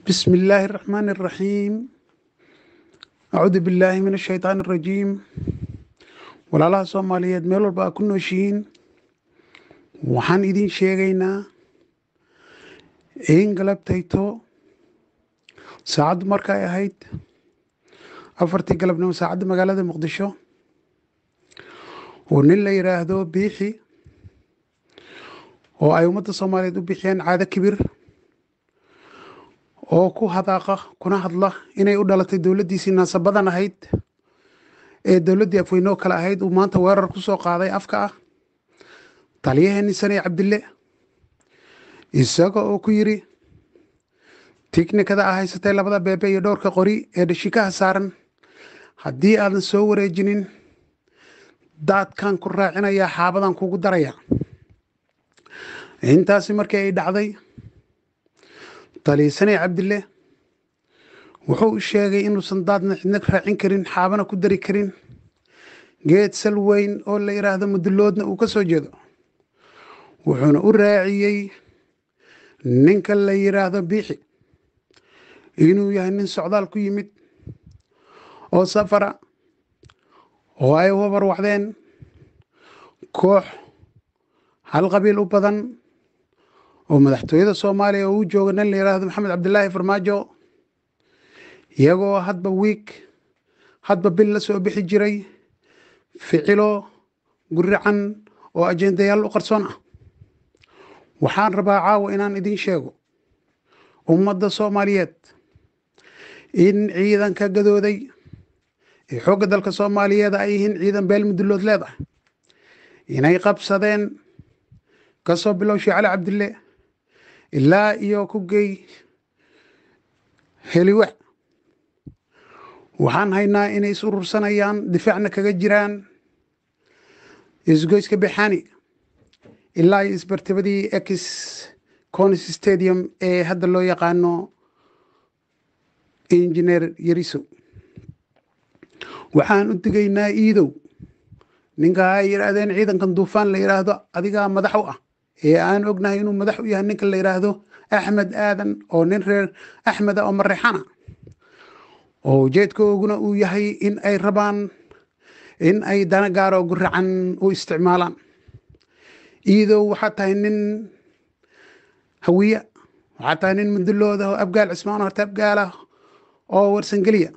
بسم الله الرحمن الرحيم أعوذ بالله من الشيطان الرجيم walaalaha soomaaliyeed meel walba aa ku nooshihiin waxaan idin sheegaynaa in galabtayto saacaddu markay ahayd afartii galabnimo saacadda magaalada muqdisho oo nin la yidhaahdo biixi oo ay ummadda soomaaliyeed u bixiyeen caado kibir oo ku hadaaqa kuna hadla inay u dhalatay dowladdiisii naasabadan ahayd ee dowladdii afweynoo kale ahayd uu maanta weerar ku soo qaaday afka ah taliyaheenni saney cabdille isaga oo ku yidhi tiknikada a haysatay labada beebe iyo dhowrka qori ee dhashikaha saaran haddii aadan soo wareejinin daadkan ku raacinayaa xaabadan kugu daraya intaasi markii ay dhacday taliya saney cabdille wuxuu u sheegay inuusan daadna cidna raacin karin xaabana ku dari karin geed sal weyn oo la yidhaahdo mudulloodna uu ka soo jeedo wuxuuna u raaciyey ninka la yidhaahdo biixi inuu yahay nin socdaal ku yimid oo safara oo ay wabar wacdeen koox hal qabiil u badan oo madaxtooyada soomaaliya oo u jooga nin la yidhaahdo maxamed cabdilaahi farmaajo iyagoo hadba wiig hadba bil la soo bixi jiray ficilo gurican oo ajendayaal u qarsoon ah waxaan rabaa caawa inaan idiin sheego ummadda soomaaliyeed in ciidanka gadooday ee xoogga dalka soomaaliyeed ay yihiin ciidan beel mudullood leedahay inay qabsadeen ka soo bilow shee cali cabdille ilaa iyo ku gey heliwe waxaan haynaa inay is urursanayaan difaacna kaga jiraan isgoyska bexani ilaa iyo isbartibadii ex conis stadium ee hadda loo yaqaano injineer yariso waxaan u digaynaa iidow ninka ay yidhaahdeen ciidankan duufaan la yidhaahdo adigaa madax u ah ee aan ognahay inuu madax u yahay ninka la yidhaahdo axmed aadan oo nin reer axmeda oo marexana oo ujeedkooguna uu yahay in ay rabaan in ay dana gaaro guracan u isticmaalaan iidow waxaa tahay nin hawiya waxaa tahay nin mudulooda oo abgaal cismaan horta abgaalah oo warsangeliya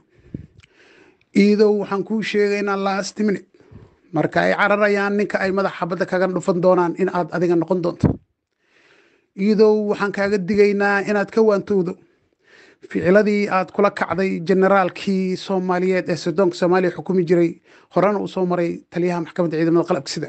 iidow waxaan kuu sheegaynaa last minute marka ay cararayaan ninka ay madax xabadda kaga dhufan doonaan in aad adiga noqon doonto iidow waxaan kaaga digaynaa inaad ka waantowdo ficiladii aad kula kacday generaalkii soomaaliyeed ee sodoonka soomaaliya xukumi jiray horena uu soo maray taliyaha maxkamadda ciidamada qalabka sida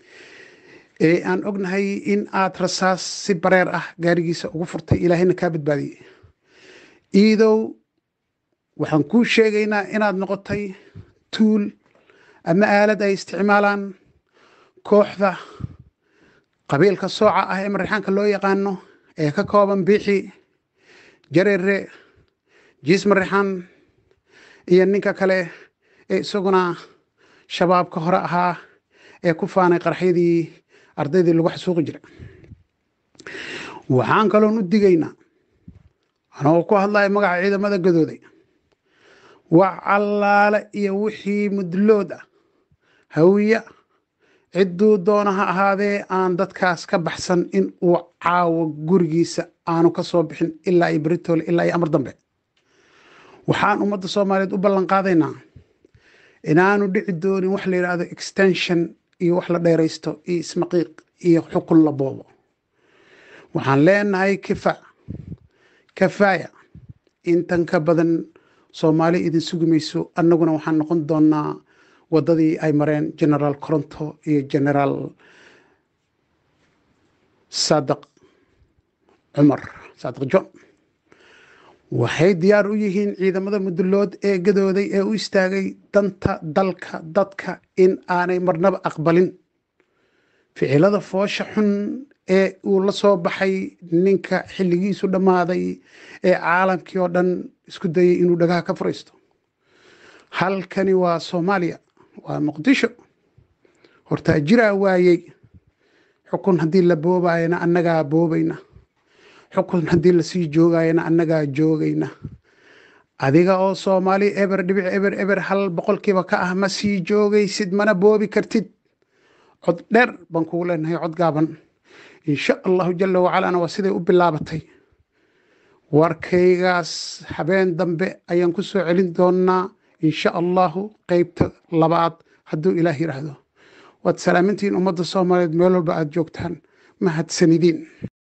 ee aan ognahay in aad rasaas si bareer ah gaarigiisa ugu furtay ilaahayna kaa badbaadiyey iidow waxaan kuu sheegaynaa inaad noqotay tuul ama aalad ay isticmaalaan kooxda qabiilka sooca ah ee marexaanka loo yaqaano ee ka kooban biixi jareere jiis marexaan iyo ninka kale ee isaguna shabaabka hore ahaa ee ku faanay qarxyadii ardaydii lagu xasuuqi jira waxaan kaloon u digaynaa anagoo ku hadlaya magaca ciidamada gadooday wax allaale iyo wixii mudlood ah hawiya cidduu doona ha ahaadee aan dadkaas ka baxsan in uu caawo gurigiisa aanu ka soo bixin ilaa iyo beritole ilaa iyo amar dambe waxaan ummadda soomaaliyeed u ballan qaadaynaa inaanu dhici doonin wax la yidhaahdo extension iyo wax la dheeraysto iyo ismaqiiq iyo xukun la boobo waxaan leenahay kifa kafaaya intan ka badan soomaali idin sugi mayso annaguna waxaan noqon doonaa waddadii ay mareen generaal coronto iyo generaal saadiq cumar saadiq john waxay diyaar u yihiin ciidamada mudullood ee gadooday ee u istaagay danta dalka dadka in aanay marnaba aqbalin ficilada foosha xun ee uu la soo baxay ninka xilligiisu dhammaaday ee caalamkii oo dhan isku dayay inuu dhagaha ka furaysto halkani waa soomaaliya waa muqdisho hortaa jiraa waayey xukun haddii la boobayana annagaa boobayna xukun haddii lasii joogayana annagaa joogayna adiga oo soomaali eber dhibic eber eber hal boqolkiiba ka ah ma sii joogaysid mana boobi kartid cod dheer baan kugu leenahay cod gaaban insha allahu jala wacalana waa siday u bilaabatay warkaygaas habeen dambe ayaan ku soo celin doonaa insha allahu qeybta labaad hadduu ilaah yidhaahdo waad salaamintihiin ummadda soomaaliyeed meel walba aada joogtaan mahadsanidin